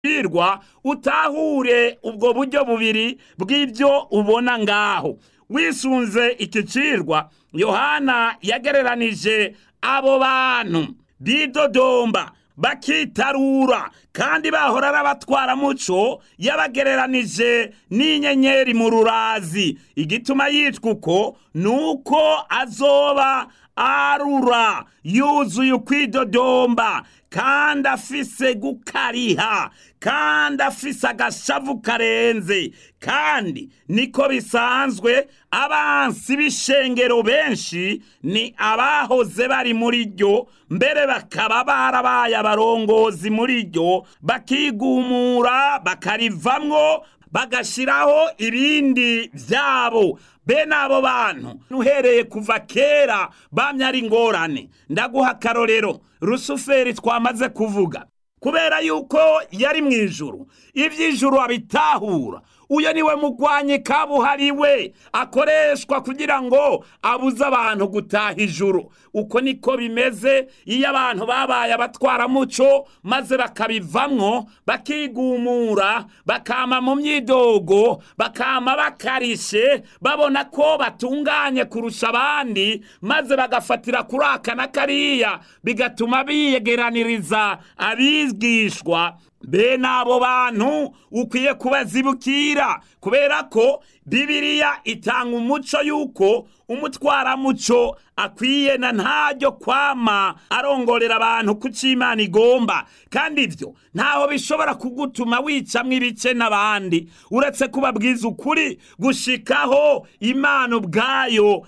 birwa utahure ubwo buryo bubiri bw'ibyo ubona ngaho wisunze iki cirwa yohana yagereranije abo bantu bidodomba bakitarura kandi bahora ari abatwaramuco yabagereranije n'inyenyeri mu rurazi igituma yitwa uko ni uko azoba arura yuzuye ukwidodomba kandi afise gukariha kandi afise agashavu karenze kandi niko bisanzwe abansi b'ishengero benshi ni abahoze bari muri ryo mbere bakaba barabaye abarongozi muri ryo bakigumura bakarivamwo bagashiraho ibindi vyabo bene abo bantu uhereye kuva kera bamye ari ingorane ndaguha akarorero rusuferi twamaze kuvuga kubera yuko yari mu ijuru iby'ijuru abitahura uyo niwe mugwanyi kabuhariwe akoreshwa kugira ngo abuze abantu gutaha ijuru uko niko bimeze iyo abantu babaye abatwaramuco maze bakabivamwo bakigumura bakama mu myidogo bakama bakarishe babona ko batunganye kurusha abandi maze bagafatira kuri aka na kariya bigatuma biyegeraniriza abigishwa bene abo bantu ukwiye kubazibukira kubera ko bibiriya itanga umuco y'uko umutwaramuco akwiye na ntaryo kwama arongorera abantu ku cy'imana igomba kandi ibyo ntaho bishobora kugutuma wicamwo ibice n'abandi uretse kubabwiza ukuri gushikaho imana ubwayo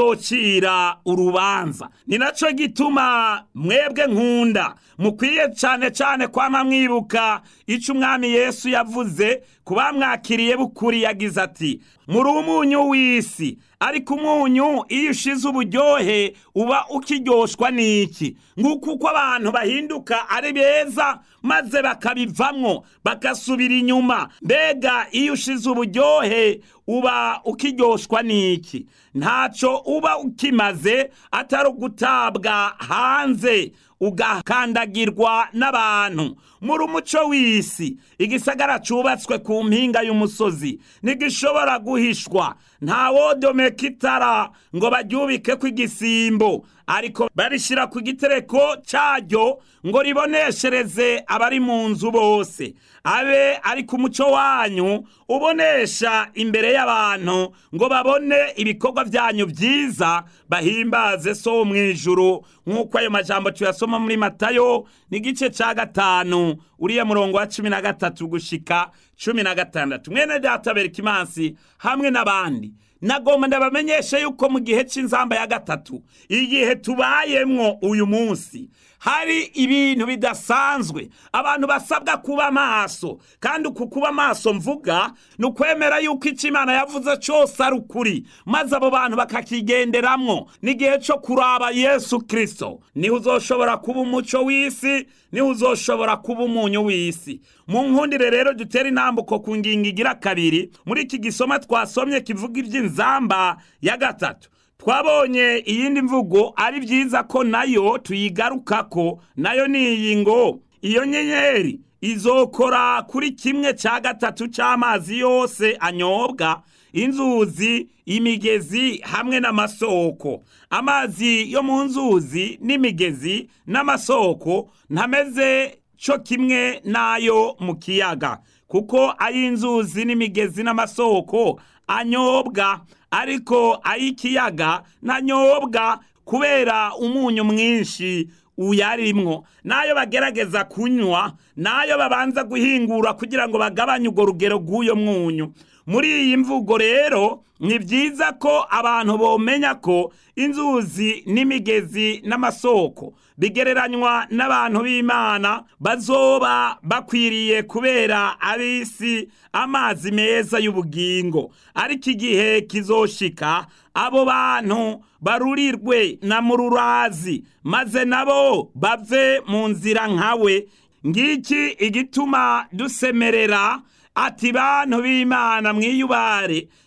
izocira urubanza ni nacyo gituma mwebwe nkunda mukwiye cyane cyane kwama mwibuka icyo umwami yesu yavuze ku bamwakiriye bukuri yagize ati muri umunyu w'isi ariko umunyu iyo ushize uburyohe uba ukiryoshwa n'iki nguko uko abantu bahinduka ari beza maze bakabivamwo bagasubira inyuma mbega iyo ushize uburyohe uba ukiryoshwa n'iki ntacyo uba ukimaze atari ugutabwa hanze ugakandagirwa n'abantu muri umuco w'isi igisagara cyubatswe ku mpinga y'umusozi ntigishobora guhishwa nta wodomeka itara ngo baryubike ku igisimbo ariko barishyira ku gitereko cyaryo ngo riboneshereze abari mu nzu bose abe ari ku muco wanyu ubonesha imbere y'abantu ngo babone ibikorwa byanyu byiza bahimbaze so wo mu ijuru nk'uko ayo majambo tuyasoma muri matayo n'igice cya gatanu uriya murongo wa cumi na gatatu gushika cumi na gatandatu mwene data berikimansi hamwe n'abandi nagomba ndabamenyeshe yuko mu gihe cy'inzamba ya gatatu igihe tubayemwo uyu munsi hari ibintu bidasanzwe abantu basabwa kuba maso kandi uku kuba maso mvuga ni ukwemera yuko icyo imana yavuze cyose ari ukuri maze abo bantu bakakigenderamwo n'igihe cyo kuraba yesu kirisito niho uzoshobora kuba umuco w'isi niho uzoshobora kuba umunyu w'isi mu nkundire rero dutera intambuko ku ngingo igira kabiri muri iki gisoma twasomye kivuga iby'inzamba ya gatatu twabonye iyindi mvugo ari byiza ko nayo tuyigarukako nayo ni iyi ngo iyo nyenyeri izokora kuri kimwe cya gatatu cy'amazi yose anyobwa inzuzi imigezi hamwe n'amasoko amazi yo mu nzuzi n'imigezi n'amasoko ntameze cyo kimwe n'ayo mu kiyaga kuko ay'inzuzi n'imigezi n'amasoko anyobwa ariko ay'ikiyaga ntanyobwa kubera umunyu mwinshi uyarimwo n'ayo bagerageza kunywa n'ayo babanza guhingura kugira ngo bagabanye urwo rugero rw'uyo mwunyu muri iyi mvugo rero ni byiza ko abantu bomenya ko inzuzi n'imigezi n'amasoko bigereranywa n'abantu b'imana bazoba bakwiriye kubera ab'isi amazi meza y'ubugingo ariko igihe kizoshika abo bantu barurirwe na mururazi maze nabo bave mu nzira nkawe ngiki igituma dusemerera ati bantu b'imana mwiyubare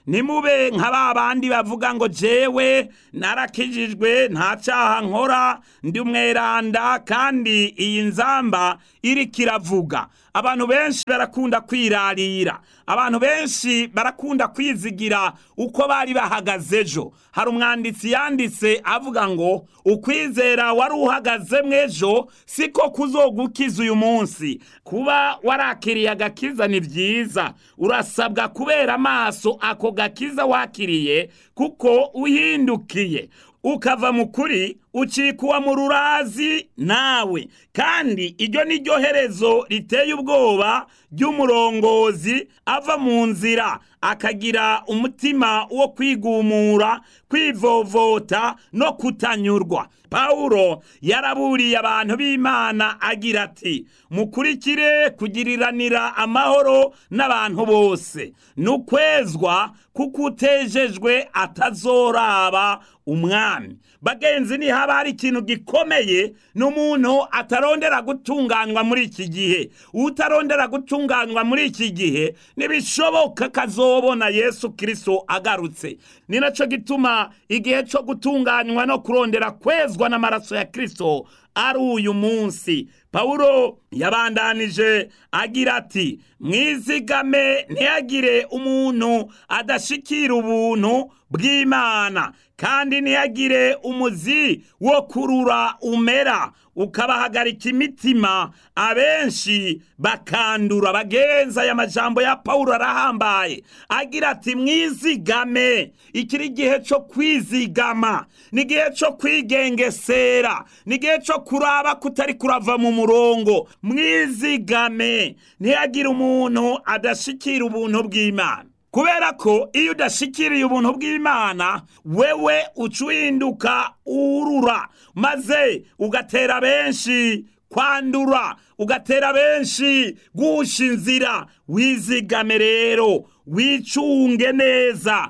nimube nka ba bandi bavuga ngo jewe narakijijwe nta cyaha nkora ndi umweranda kandi iyi nzamba iriko iravuga abantu benshi barakunda kwirarira abantu benshi barakunda kwizigira uko bari bahagaze ejo hari umwanditsi yanditse avuga ngo ukwizera wari uhagaze ejo siko kuzogukiza uyu munsi kuba warakiriye agakiza ni byiza urasabwa kubera amaso ako gakiza wakiriye kuko uhindukiye ukava mu kuri ucikuwa mu rurazi nawe kandi iryo ni ryo herezo riteye ubwoba ry'umurongozi ava mu nzira akagira umutima wo kwigumura kwivovota no kutanyurwa pawulo yaraburiye abantu b'imana agira ati mukurikire kugiriranira amahoro n'abantu bose n'ukwezwa kuko utejejwe atazoraba umwami bagenzi ni haba hari ikintu gikomeye n'umuntu atarondera gutunganywa muri iki gihe utarondera gutunganywa muri iki gihe ntibishoboka kazobona yesu kirisito agarutse ni nacyo gituma igihe cyo gutunganywa no kurondera kwezwa n'amaraso ya kirisito ari uyu munsi pawulo yabandanije agira ati mwizigame ntiyagire umuntu adashikira ubuntu bw'imana kandi ntiyagire umuzi wo kurura umera ukabahagarika imitima abenshi bakandura bagenza aya majambo ya pawulo arahambaye agira ati mwizigame iki ni igihe cyo kwizigama ni igihe cyo kwigengesera ni igihe cyo kuraba kutari kurava mu murongo mwizigame ntiyagire umuntu adashikira ubuntu bw'imana kubera ko iyo udashikiriye ubuntu bw'imana wewe uca uhinduka urura maze ugatera benshi kwandura ugatera benshi gusha inzira wizigame rero wicunge neza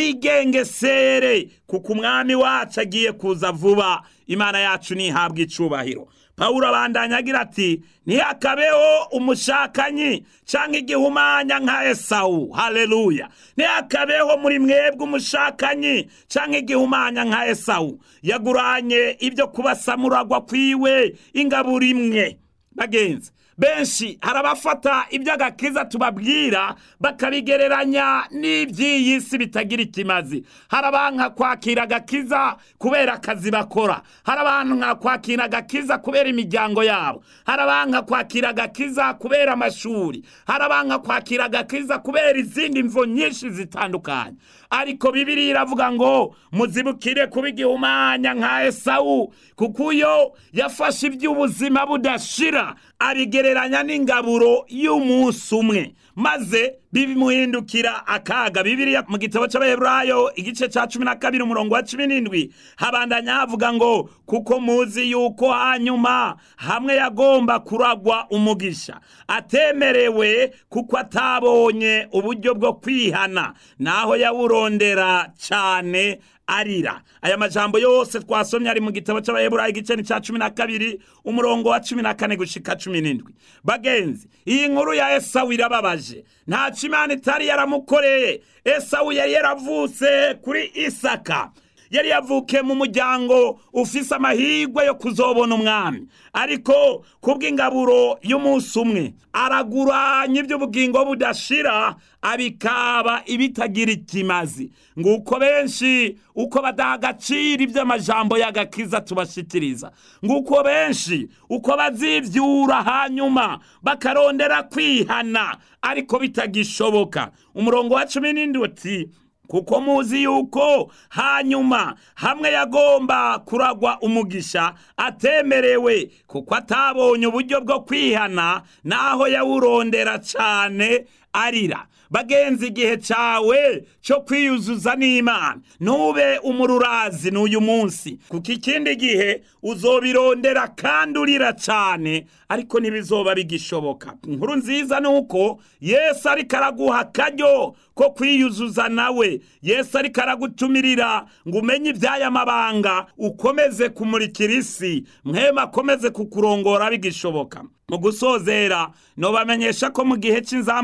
wigengesere kuko umwami wacu agiye kuza vuba imana yacu ntihabwe icubahiro pawulo abandanya agira ati ntihakabeho umushakanyi cyangwa igihumanya nka esawu haleluya ntihakabeho muri mwebwe umushakanyi cyangwa igihumanya nka esawu yaguranye ibyo kubasamuragwa kwiwe ingaburo imwe bagenzi benshi hari abafata iby'agakiza tubabwira bakabigereranya n'iby'iyi si bitagira ikimazi hari abanka kwakira agakiza kubera akazi bakora hari abantu nka kwakira agakiza kubera imiryango yabo hari abanka kwakira agakiza kubera amashuri hari abanka kwakira agakiza kubera izindi mvo nyinshi zitandukanye ariko bibiri iravuga ngo muzibukire kuba igihumanya nka esawu kuko uyo yafashe iby'ubuzima budashira abigereranya n'ingaburo y'umunsi umwe maze bimuhindukira akaga bibiriya mu gitabo cy'abaheburayo igice cya cumi na kabiri umurongo wa cumi n'indwi habandanya havuga ngo kuko muzi yuko hanyuma hamwe yagomba kuragwa umugisha atemerewe kuko atabonye uburyo bwo kwihana naho yawurondera cyane arira aya majambo yose twasomye ari mu gitabo cy'abaheburayo igice ni cya cumi na kabiri umurongo wa cumi na kane gushika cumi n'indwi bagenzi iyi nkuru ya esawu irababaje nta imana itari yaramukoreye esawu yari yaravutse kuri isaka yari yavukiye mu muryango ufise amahirwe yo kuzobona umwami ariko kubw'ingaburo y'umunsi umwe araguranya iby'ubugingo budashira abikaba ibitagira ikimazi nguko benshi uko badaha agaciro iby'amajambo y'agakiza tubashikiriza nguko benshi uko bazivyura hanyuma bakarondera kwihana ariko bitagishoboka umurongo wa cumi n'indwi uti kuko muzi yuko hanyuma hamwe yagomba kuragwa umugisha atemerewe kuko atabonye uburyo bwo kwihana naho yawurondera cyane arira bagenzi igihe cyawe cyo kwiyuzuza n'imana ntube umururazi n'uyu munsi kuko ikindi gihe uzobirondera kandi urira cyane ariko ntibizoba bigishoboka inkuru nziza ni uko yesu ariko araguha akaryo ko kwiyuzuza nawe yesu ariko aragutumirira ngo umenye iby'aya mabanga ukomeze kumurikira isi mwema akomeze kukurongora bigishoboka mu gusozera nobamenyesha ko mu gihe cy'inzamba ya gatatu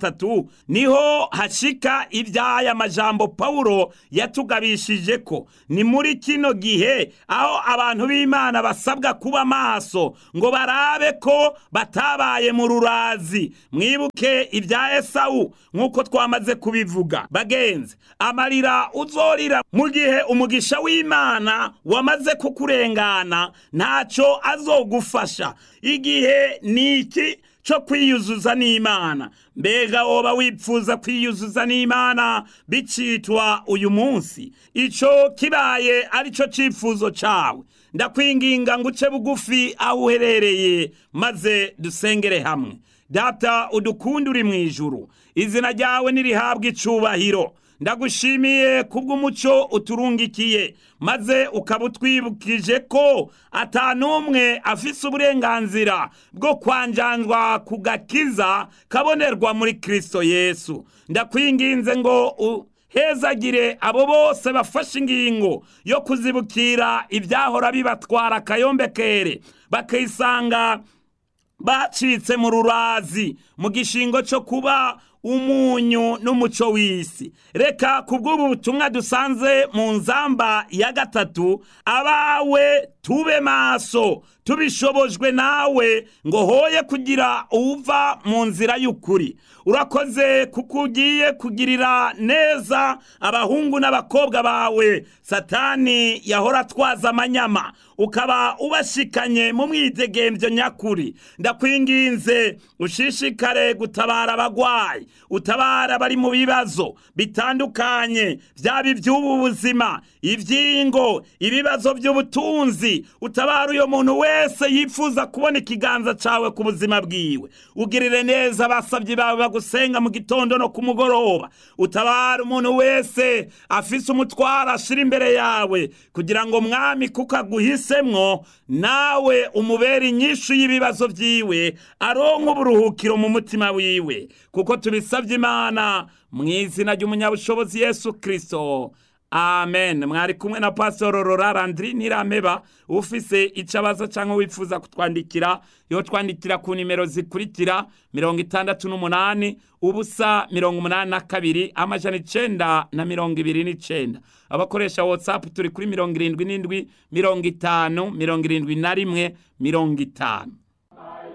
gatatu niho hashika iby'aya majambo pawulo yatugabishije ko ni muri kino gihe aho abantu b'imana basabwa kuba maso ngo barabe ko batabaye mu rurazi mwibuke ibya esawu nk'uko twamaze kubivuga bagenzi amarira uzorira mu gihe umugisha w'imana wamaze kukurengana ntacyo azogufasha igihe ni iki cyo kwiyuzuza n'imana mbega woba wipfuza kwiyuzuza n'imana bicitwa uyu munsi icyo kibaye ari cyo cyifuzo cyawe ndakwinginga ngo uce bugufi aho uherereye maze dusengere hamwe data udukunda uri mu ijuru izina ryawe nirihabwa icubahiro ndagushimiye kubw'umuco uturungikiye maze ukaba utwibukije ko atanumwe afise uburenganzira bwo kwanjanjwa ku gakiza kabonerwa muri kristo yesu ndakwinginze ngo uhezagire abo bose bafashe ingingo yo kuzibukira ibyahora bibatwara akayombekere bakisanga bacitse mu rurazi mu gishingo cyo kuba umunyu n'umuco w'isi reka ku bw'ubu butumwa dusanze mu nzamba ya gatatu abawe tube maso tubishobojwe nawe ngo hoye kugira uva mu nzira y'ukuri urakoze kuko ugiye kugirira neza abahungu n'abakobwa bawe satani yahora atwaza amanyama ukaba ubashikanye mu mwidegembyo nyakuri ndakwinginze ushishikare gutabara abagwayi utabara abari mu bibazo bitandukanye byaba iby'ubu buzima iby'ingo ibibazo by'ubutunzi utabara uyo muntu wese yifuza kubona ikiganza cyawe ku buzima bwiwe ugirire neza abasabyi bawe bagusenga mu gitondo no ku mugoroba utabara umuntu wese afise umutwaro ashira imbere yawe kugira ngo mwami kuko aguhisemwo nawe umubere inyishu y'ibibazo byiwe aronka uburuhukiro mu mutima wiwe kuko tubisabye imana mu izina ry'umunyabushobozi yesu kirisito amen mwari kumwe na pasitoro rora randiri nirameba ufise icabazo cyangwa wifuza kutwandikira yo twandikira ku nimero zikurikira mirongo itandatu n'umunani ubusa mirongo umunani na kabiri amajana icenda na mirongo ibiri n'icenda abakoresha watsapu turi kuri mirongo irindwi n'indwi mirongo itanu mirongo irindwi na rimwe mirongo itanu